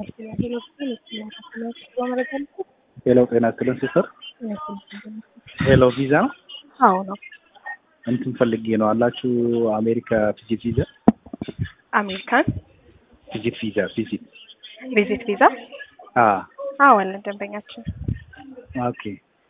ሄሎ ጤና ይስጥልን ሲስተር። ሄሎ ቪዛ ነው? አዎ ነው። እንትን ፈልጌ ነው አላችሁ አሜሪካ ቪዚት ቪዛ አሜሪካን ቪዚት ቪዛ ቪዚት ቪዚት ቪዛ አ አዎ አለን ደንበኛችን። ኦኬ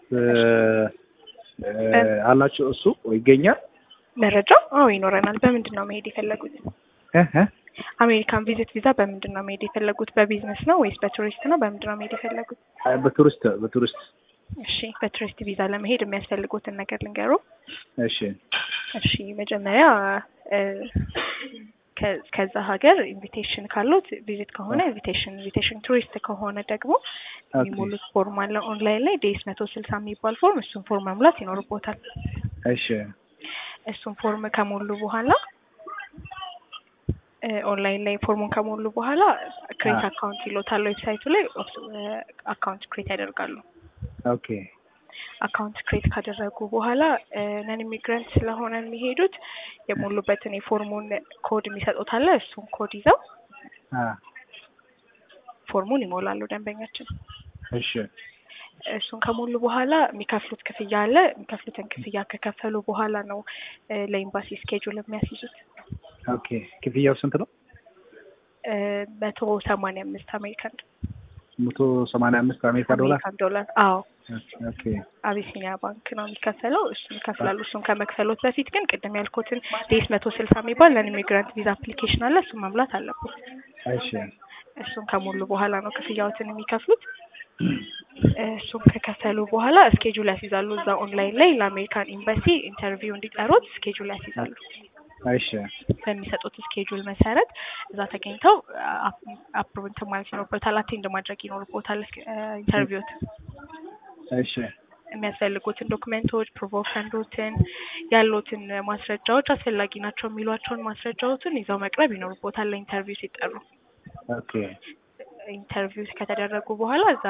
አላችሁ እሱ ይገኛል? መረጃው አዎ ይኖረናል። በምንድን ነው መሄድ የፈለጉት? እህ አሜሪካን ቪዚት ቪዛ በምንድን ነው መሄድ የፈለጉት? በቢዝነስ ነው ወይስ በቱሪስት ነው? በምንድን ነው መሄድ የፈለጉት? በቱሪስት በቱሪስት እሺ በቱሪስት ቪዛ ለመሄድ የሚያስፈልጉትን ነገር ልንገሩ። እሺ እሺ መጀመሪያ እ ከ- ከዛ ሀገር ኢንቪቴሽን ካሉት ቪዚት ከሆነ ኢንቪቴሽን ኢንቪቴሽን ቱሪስት ከሆነ ደግሞ የሚሞሉት ፎርም አለ ኦንላይን ላይ ዴስ መቶ ስልሳ የሚባል ፎርም እሱን ፎርም መሙላት ይኖርቦታል። እሺ እሱን ፎርም ከሞሉ በኋላ እ ኦንላይን ላይ ፎርሙን ከሞሉ በኋላ ክሬት አካውንት ይሎታል ዌብሳይቱ ላይ አካውንት ክሬት ያደርጋሉ። ኦኬ አካውንት ክሬት ካደረጉ በኋላ ነን ኢሚግራንት ስለሆነ የሚሄዱት የሞሉበትን የፎርሙን ኮድ የሚሰጡት አለ። እሱን ኮድ ይዘው አ ፎርሙን ይሞላሉ ደንበኛችን። እሺ እሱን ከሞሉ በኋላ የሚከፍሉት ክፍያ አለ። የሚከፍሉትን ክፍያ ከከፈሉ በኋላ ነው እ ለኤምባሲ ስኬጁል የሚያስይዙት። ኦኬ ክፍያው ስንት ነው? እ መቶ ሰማንያ አምስት አሜሪካን መቶ ሰማንያ አምስት አሜሪካ ዶላር አሜሪካን ዶላር። አዎ ኦኬ አቢሲኒያ ባንክ ነው የሚከፈለው። እሱን ይከፍላሉ። እሱን ከመክፈሎት በፊት ግን ቅድም ያልኩትን ዴስ መቶ ስልሳ የሚባል ነን ኢሚግራንት ቪዛ አፕሊኬሽን አለ። እሱን መሙላት አለበት። እሺ እሱን ከሞሉ በኋላ ነው ክፍያዎትን የሚከፍሉት። እሱን ከከፈሉ በኋላ ስኬጁል ያስይዛሉ። እዛ ኦንላይን ላይ ለአሜሪካን ኤምባሲ ኢንተርቪው እንዲጠሩት ስኬጁል ያስይዛሉ። እሺ በሚሰጡት ስኬጁል መሰረት እዛ ተገኝተው አፕሩቭ እንትን ማለት ይኖርበታል። አቴንድ ማድረግ ይኖርቦታል ኢንተርቪውት እሺ የሚያስፈልጉትን ዶክመንቶች ፕሩቭ ኦፍ ፈንዶችን ያሉትን ማስረጃዎች አስፈላጊ ናቸው የሚሏቸውን ማስረጃዎችን ይዘው መቅረብ ይኖርቦታል ለኢንተርቪው ሲጠሩ። ኦኬ ኢንተርቪው ከተደረጉ በኋላ እዛ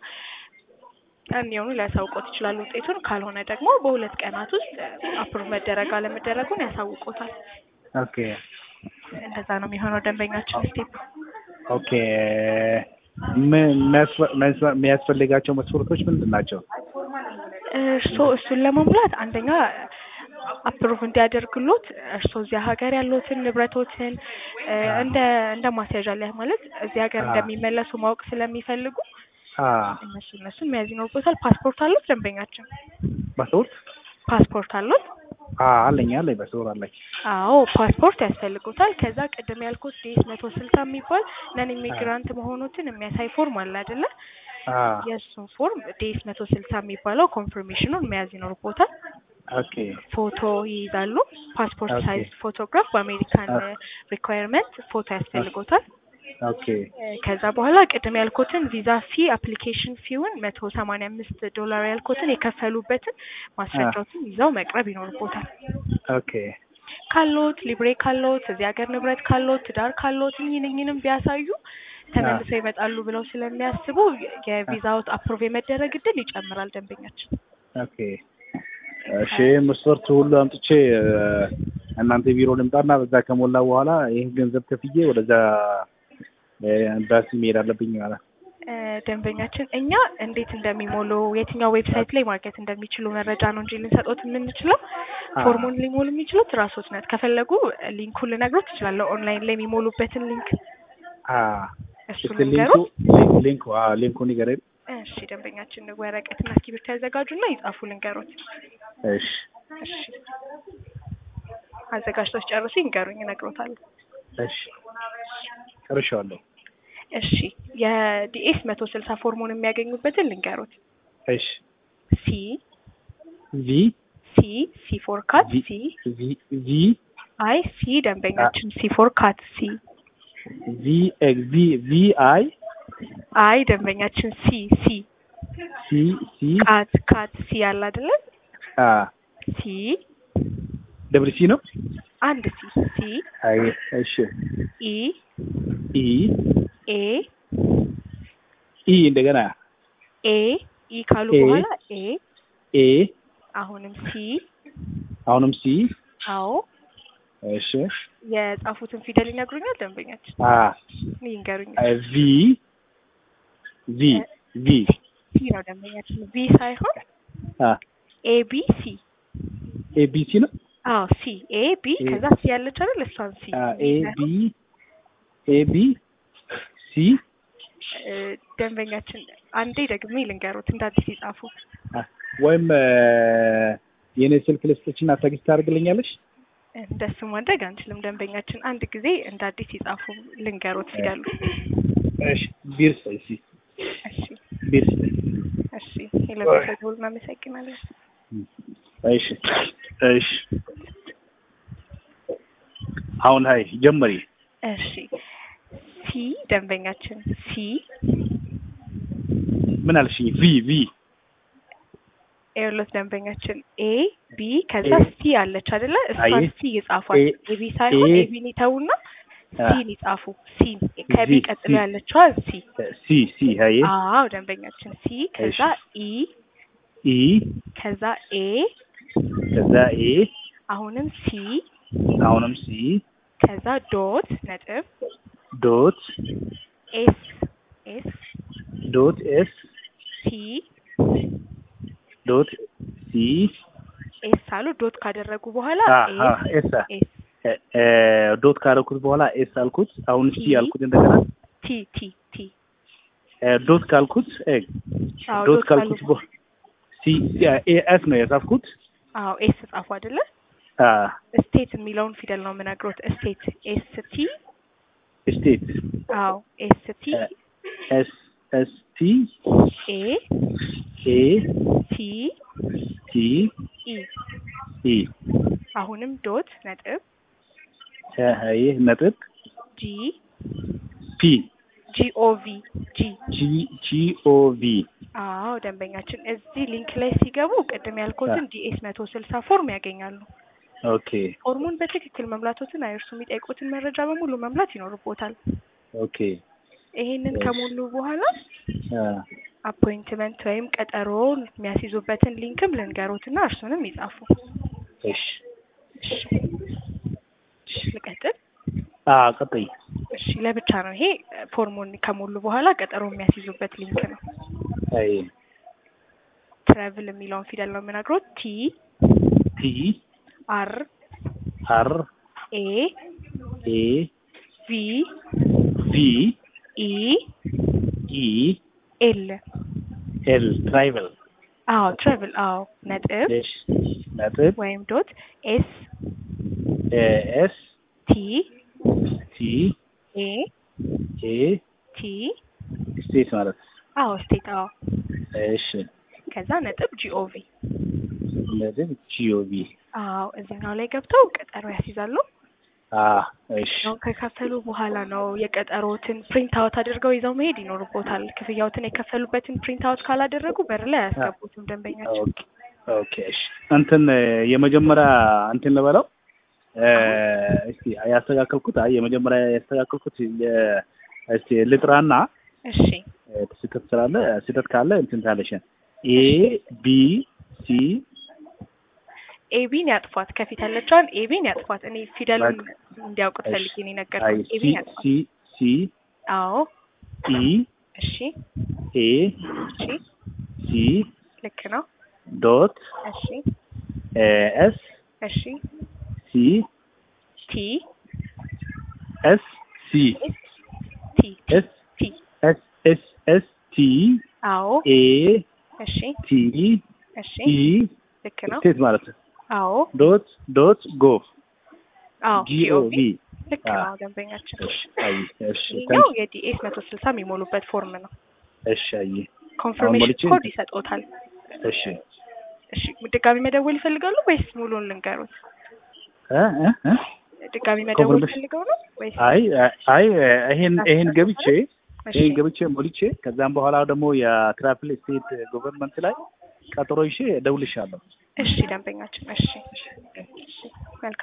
እንዲሆኑ ሊያሳውቆት ይችላሉ ውጤቱን። ካልሆነ ደግሞ በሁለት ቀናት ውስጥ አፕሩቭ መደረግ አለመደረጉን ያሳውቆታል። ኦኬ እንደዛ ነው የሚሆነው ደንበኛችን ስቴፕ። ኦኬ ምን የሚያስፈ- የሚያስፈ- የሚያስፈልጋቸው መስፈርቶች ምንድን ናቸው? እርሶ እሱን ለመሙላት አንደኛ አፕሩቭ እንዲያደርግሎት እርሶ እዚያ ሀገር ያሉትን ንብረቶችን እ እንደ እንደ ማስያዣ ላይ ማለት እዚህ ሀገር አ- እንደሚመለሱ ማወቅ ስለሚፈልጉ አ እነሱ እነሱን መያዝ ይኖርቦታል። ፓስፖርት አሉት ደንበኛችን? በሰውት ፓስፖርት አሉት? አ አለኝ አለኝ በሰውት አለኝ። አዎ ፓስፖርት ያስፈልጉታል። ከዛ ቅድም ያልኩት ዴስ መቶ ስልሳ የሚባል ነን ኢሚግራንት መሆኑትን የሚያሳይ ፎርም አለ አይደለ? አ የእሱን ፎርም ዴስ መቶ ስልሳ የሚባለው ኮንፊርሜሽኑን መያዝ ይኖርቦታል። ኦኬ ፎቶ ይይዛሉ። ፓስፖርት ኦኬ። ሳይዝ ፎቶግራፍ በአሜሪካን ኦኬ። ሪኳየርመንት ፎቶ ያስፈልጎታል። ኦኬ እ ከዛ በኋላ ቅድም ያልኩትን ቪዛ ፊ አፕሊኬሽን ፊውን መቶ ሰማንያ አምስት ዶላር ያልኩትን የከፈሉበትን ማስረጃዎችን ይዘው መቅረብ ይኖርቦታል። ኦኬ ካሎት ሊብሬ ካሎት እዚህ ሀገር ንብረት ካሎት ትዳር ካሎት እኝንኝንም ቢያሳዩ ተመልሰው ይመጣሉ ብለው ስለሚያስቡ የቪዛዎት አፕሮቭ የመደረግ እድል ይጨምራል ደንበኛችን። ኦኬ እሺ መስፈርቱ ሁሉ አምጥቼ እ እናንተ ቢሮ ልምጣና በዛ ከሞላ በኋላ ይህን ገንዘብ ከፍዬ ወደዛ እ ኤምባሲ መሄድ አለብኝ ማለት ነው። እ ደንበኛችን እኛ እንዴት እንደሚሞሉ የትኛው ዌብሳይት ላይ ማግኘት እንደሚችሉ መረጃ ነው እንጂ ልንሰጦት የምንችለው አ ፎርሙን ሊሞሉ የሚችሉት ራሶት ነት ከፈለጉ ሊንኩን ልነግሮት እችላለሁ። ኦንላይን ላይ የሚሞሉበትን ሊንክ አ እሱን እስኪ ሊንኩ ልንገሮት። ሊንኩ ሊንኩ አ ሊንኩን ንገረኝ። እሺ ደንበኛችን ወረቀትና እስክሪብቶ ያዘጋጁና ይጻፉ ልንገሮት። እሺ እሺ አዘጋጅቶች ጨርሱ ይንገሩኝ፣ እነግሮታለሁ። እሺ ጨርሻለሁ። እሺ የዲኤስ መቶ ስልሳ ፎርሙን የሚያገኙበትን ልንገሮት። እሺ ሲ ቪ ሲ ሲ ፎር ካት ቪ ሲ ቪ ቪ አይ ሲ ደንበኛችን ሲ ፎር ካት ሲ ቪ ኤክስ ቪ ቪ አይ አይ ደንበኛችን ሲ ሲ ሲ ሲ ካት ካት ሲ አለ አይደለ? አ ሲ ደብል ሲ ነው። አንድ ሲ ሲ አይ እሺ ኢ ኢ ኤ ኢ እንደገና ኤ ኢ ካሉ ኤ በኋላ ኤ ኤ አሁንም ሲ አሁንም ሲ አዎ እሺ የጻፉትን ፊደል ይነግሩኛል ደንበኛችን አ ይንገሩኝ። ቪ ቪ ቪ ሲ ነው ደንበኛችን ቪ ሳይሆን አ ኤ ቢ ሲ ኤቢሲ ነው አዎ ሲ ኤ ቢ ኤ- ከዛ ሲ ያለች አይደል እሷን ሲ ኤ ቢ ኤ ቢ ሲ እ፣ ደንበኛችን አንዴ ደግሜ ልንገሩት እንደ አዲስ ይጻፉ አ፣ ወይም የኔ ስልክ ልስጥችና ተግስት ታደርግልኛለሽ? እንደሱ ማድረግ አንችልም ደንበኛችን አንድ ጊዜ እንደ አዲስ ይጻፉ ልንገሩት ፊደሉ እሺ ቢርስ እሺ እሺ ቢርስ እሺ የለበሰው እናመሰግናለን እሺ እሺ አሁን ሀይ ጀመሪ እሺ ሲ ደንበኛችን ሲ ምን አልሽኝ? ቪ ቪ ኤርሎስ ደንበኛችን ኤ ቢ ከዛ ኤ- ሲ አለች አይደለ እሷን አይ፣ ሲ ይጻፏል ኤ- ኤ ቢ ሳይሆን ኤ- ኤ ቢን ይተውና አ፣ ሲን ይጻፉ ሲ ከቢ ሲ- ቀጥሎ ሲ። ያለችዋ ሲ ሲ ሲ ሀይ አዎ ደንበኛችን ሲ ከዛ ኢ ኢ ከዛ ኤ ከዛ ኤ አሁንም ሲ አሁንም ሲ ከዛ ዶት ነጥብ ዶት ኤስ ኤስ ዶት ኤስ ሲ ዶት ሲ ኤስ አሉ ዶት ካደረጉ በኋላ አ አ ኤስ ኤስ ኤስ እ፣ እ፣ ዶት ካደረኩት በኋላ ኤስ አልኩት። አሁን ሲ ቲ። አልኩት እንደገና ቲ ቲ ቲ እ፣ ዶት ካልኩት እ፣ አዎ ዶት ዶት ካልኩት ካሉ በ- ሲ ኤ ኤስ ነው የጻፍኩት። አዎ ኤስ ጻፉ አይደለ አ ስቴት የሚለውን ፊደል ነው የምነግሮት ስቴት ኤስ ቲ ስቴት አዎ ኤስ ቲ ኤስ ኤስ ቲ ኤ ኤ ቲ ቲ ኢ ኢ አሁንም ዶት ነጥብ እ፣ ይህ ነጥብ ጂ ፒ ጂ ኦ ቪ ጂ ጂ ጂ ኦ ቪ አዎ ደንበኛችን እዚህ ሊንክ ላይ ሲገቡ ቅድም ያልኩትን ዲኤስ መቶ ስልሳ ፎርም ያገኛሉ። ኦኬ ፎርሙን በትክክል መምላቶትን አይርሱ። የሚጠይቁትን መረጃ በሙሉ መምላት ይኖርቦታል። ኦኬ ይሄንን ከሞሉ በኋላ አ አፖይንትመንት ወይም ቀጠሮ የሚያስይዙበትን ሊንክም ልንገሮትና እርሱንም ይጻፉ። እሺ እሺ እሺ፣ ልቀጥል። አ ቀጥይ እሺ ለብቻ ነው ይሄ ፎርሙን ከሞሉ በኋላ ቀጠሮ የሚያስይዙበት ሊንክ ነው። አይ ትራቭል የሚለውን ፊደል ነው የምነግሮት። ቲ ቲ አር አር ኤ ኤ ቪ ቪ ኢ ኢ ኤል ኤል ትራይቨል አዎ ትራቭል አዎ ነጥብ እሺ ነጥብ ወይም ዶት ኤስ ኤ ኤስ ቲ ቲ ኤ ኤ ቲ ስቴት ማለት አዎ ስቴት አዎ እሺ ከዛ ነጥብ ጂኦቪ ነጥብ ጂኦቪ አዎ እዚህኛው ላይ ገብተው ቀጠሮ ያስይዛሉ። አ እሺ ያው ከከፈሉ በኋላ ነው የቀጠሮትን ፕሪንት አውት አድርገው ይዘው መሄድ ይኖርቦታል። ክፍያዎትን የከፈሉበትን ፕሪንት አውት ካላደረጉ በር ላይ አያስገቡትም ደንበኛቸው። ኦኬ ኦኬ እሺ እንትን የመጀመሪያ እንትን ልበለው እ፣ እስቲ ያስተካከልኩት አይ የመጀመሪያ ያስተካከልኩት የ- እስቲ ልጥራና እሺ እ፣ ስህተት ስላለ ስህተት ካለ እንትን ታለሽ ኤ ቢ ሲ ኤቢን ያጥፏት፣ ከፊት ያለችዋን ኤቢን ያጥፏት። እኔ ፊደሉን እንዲያውቁት እሺ። ፈልጌ ነው አይ የነገርኩት። ሲ ኤቢን ያጥፏት። ሲ ሲ አዎ ኢ እሺ ኤ እሺ ሲ ልክ ነው። ዶት እሺ እ፣ ኤስ እሺ ሲ ቲ ኤስ ሲ ቲ ኤስ ቲ ኤስ ኤስ ኤስ ቲ አዎ ኤ እሺ ቲ እሺ ኢ ልክ ነው። ስቴት ማለት ነው። አዎ ዶት ዶት ጎቭ አዎ ጂኦቪ ጂኦቪ ልክ አዎ። ነው ደንበኛችን። እሺ አይ እሺ ይሄኛው ታንክ የዲኤስ መቶ ስልሳ የሚሞሉበት ፎርም ነው። እሺ አይ ኮንፈርሜሽን ሞልቼ- ኮድ ይሰጦታል። እሺ እሺ ድጋሚ መደወል ይፈልጋሉ ወይስ ሙሉን ልንገሩት? እ እ እ ድጋሚ መደወል ኮንፈርሜሽን- ፈልገው ነው ወይስ? አይ አይ ይሄን ይሄን ገብቼ እሺ ይሄን ገብቼ ሞልቼ ከዛም በኋላ ደግሞ የትራፊል ስቴት ገቨርንመንት ላይ ቀጠሮ ይዤ እደውልልሻለሁ። እሺ ደንበኛችን እሺ እሺ መልካም